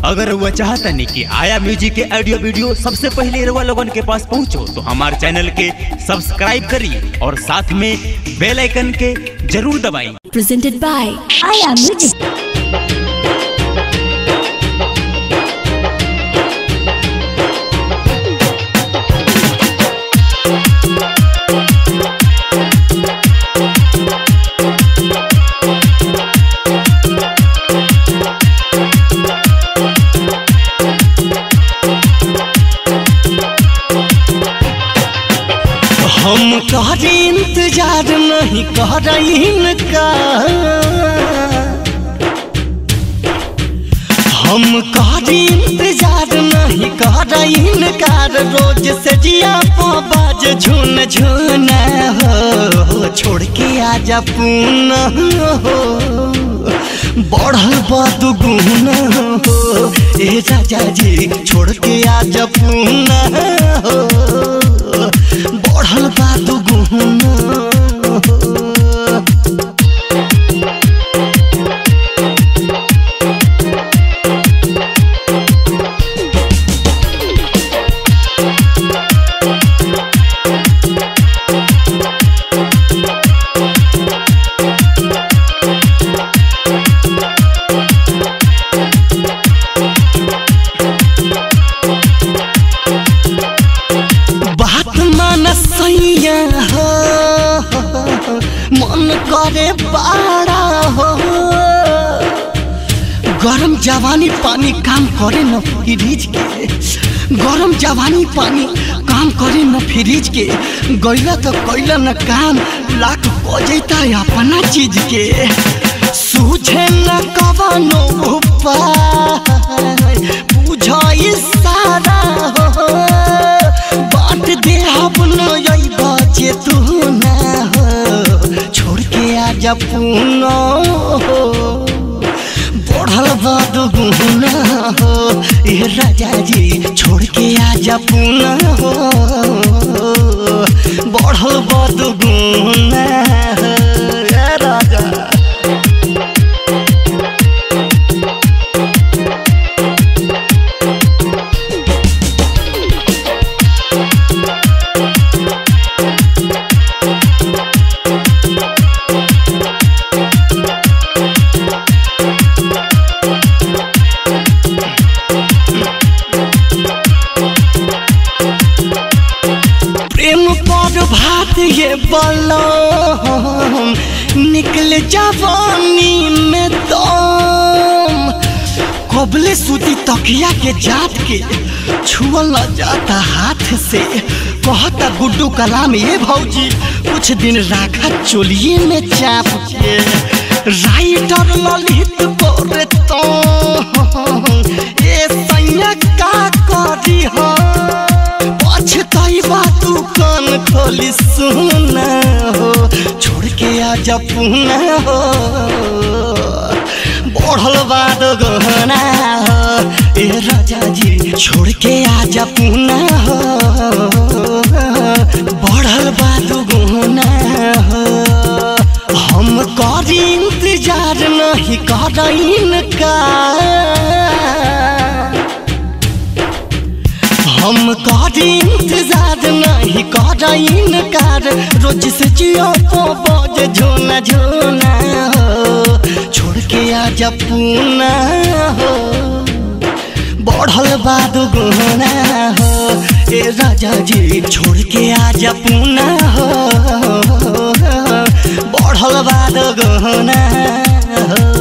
अगर वह चाहता नहीं कि आया म्यूजिक के ऑडियो वीडियो सबसे पहले रउआ लोगन के पास पहुंचो तो हमारे चैनल के सब्सक्राइब करी और साथ में बेल आइकन के जरूर दबाई presented by Aya Music. हम कर इंतजार नहीं कर इनका हम कर इंतजार नहीं कर इनकार रोज से जिया बाज झुन झुन हो छोड़ के आजा पून हो बढ़ल बदगुन हो ए राजा जी छोड़ के आजा पून हो बढ़ल बदगुन हो बात मान सैया हो मन करे बाड़ा हो गरम जवानी पानी काम करे न फ्रिज के गरम जवानी पानी काम करे न फ्रिज के गैला तो कैला न काम लाख बजैता अपना चीज के सूझे न कवनो उपाय बुझ सारा हो बांट दे अपनो यही बचे तू ना हो छोड़ के आजा पूनो हो बढ़ल बाद गुना हो ए राजा जी छोड़ के आजा पूना हो बढ़ल बाद गुना हो ए राजा प्रेम पर भात ये बलम निकल जवानी में दम कबले सूती तकिया के जात के छुअल न जाता हाथ से कहता गुड्डू कलाम ये भौजी कुछ दिन राखा चोलिए में चाप के राइटर ललित बोरे तो ए सैया का करी हो पछताई बात कान खोली सुना हो छोड़ के आजा पुना हो बढ़ल बाद गहना हो ए राजा जी छोड़ के आजा पुना हो बढ़ल बाद गहना हो हम करी इंतजार नहीं कर इनका हम कर इंतजार नहीं कर इनकार रोज से जियो तो बज झोना झोना हो छोड़ के आजा पूना हो बढ़ल बाद गुना हो ए राजा जी छोड़ के आजा पूना हो बढ़ल बाद गुना हो